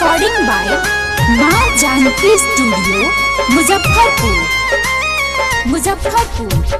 recording by माँ Janaki studio Muzaffarpur Muzaffarpur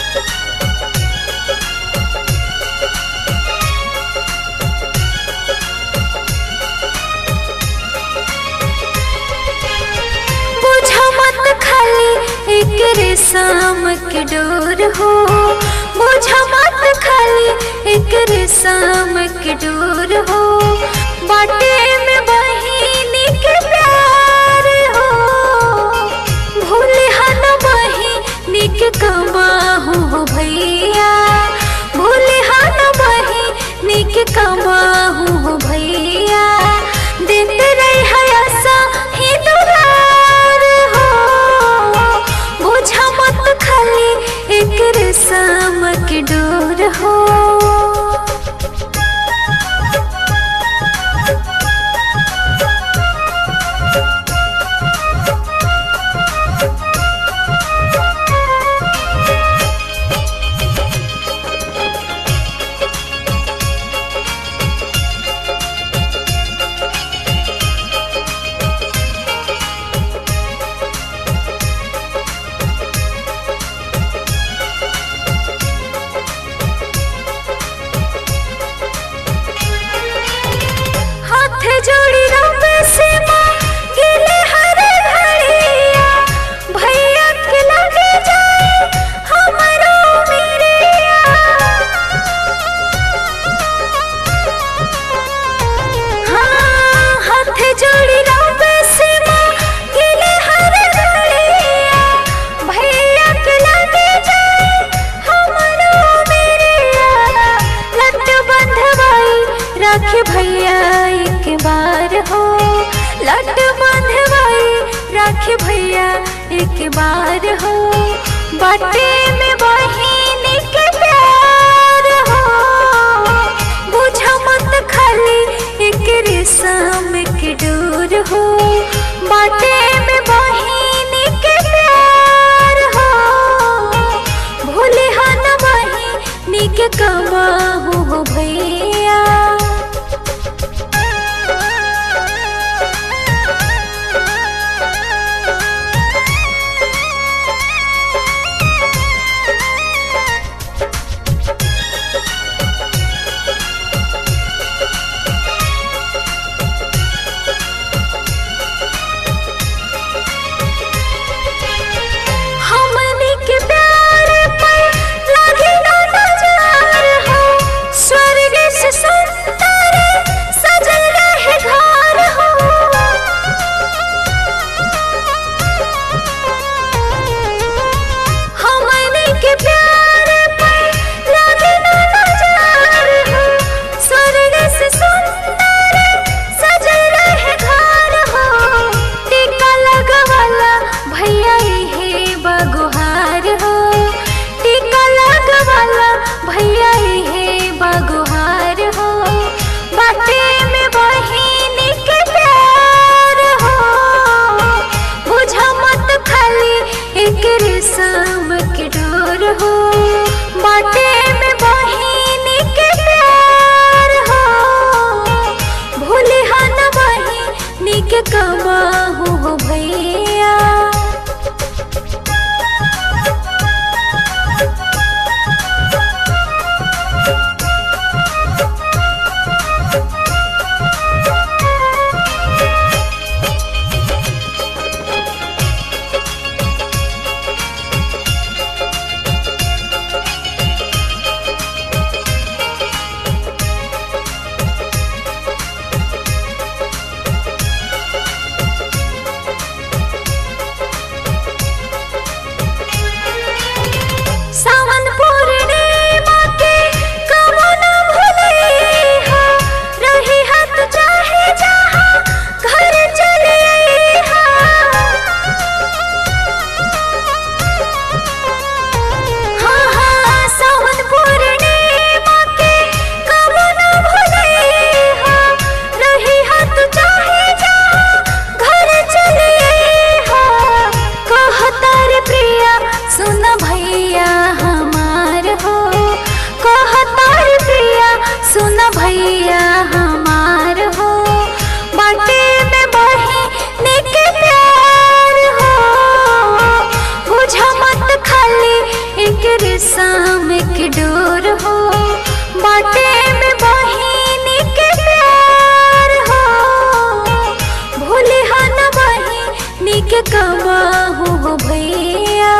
बुझा मत खाली एक रेशम के डोर हो बुझा मत खाली एक रेशम के डोर हो बाटे में बहिनी के प्यार हो भूले हन बहिनी के कमाहू हो भैया भूले हन बहिनी के कमाहू हो भैया देते रही हयासा ही दुलार हो बुझा मत खाली एक रेशम के डोर हो हाथ जोड़ी रब से माँ गिले हर घड़िया भैया के लगे जाए हमरो मेरिया हाँ हाथ जोड़ी रब से माँ गिले हर घड़िया भैया के लगे जाए हमरो मेरिया लट बंधवाई रख भैया एक बार हो लट बंधवाई रख भैया एक बार हो बाटे में बहिन के प्यार हो बुझा मत खाली एक रेशम के डोर हो बाटे में बहिन के प्यार हो भूले हन बहिनी के कमाहू हो भैया हमनी के प्यार पर लागे ना नजार हो स्वर्ग से सुंदर सजल रहे घर हो हमनी के प्यार पर लागे ना नजार हो स्वर्ग से सुंदर सजल रहे घर हो टीका लगवाला भैया हे बगुहार हो टीका लगवाला भैया हे बगुहार हो बाटे में बहिन के प्यार हो बुझा मत खाली एक रेशम के डोर हो बाटे में बहिन के प्यार हो भूले हन बहिनी के कमाहू हो भैया कमाहू हो भैया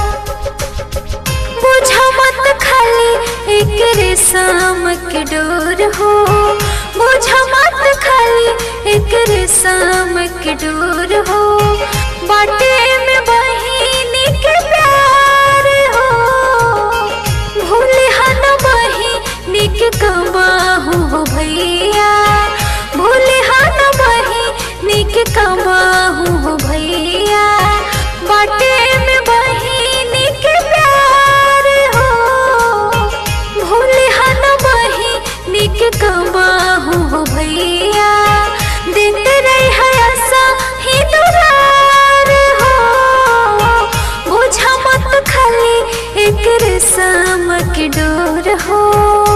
बुझा मत खाली एक रेशम के डोर हो बुझा मत खाली एक रेशम के डोर हो बाटे में बहिनी के प्यार हो भूले हन बहिनी के कमाहू हो भैया भूले हन बहिनी के कमाहू हो भैया बाटे में बहिनी के प्यार हो भूले हन बहिनी के कमाहू हो भैया देते रही है आशा ही दुलार हो बुझा मत खाली एक रेशम के डोर हो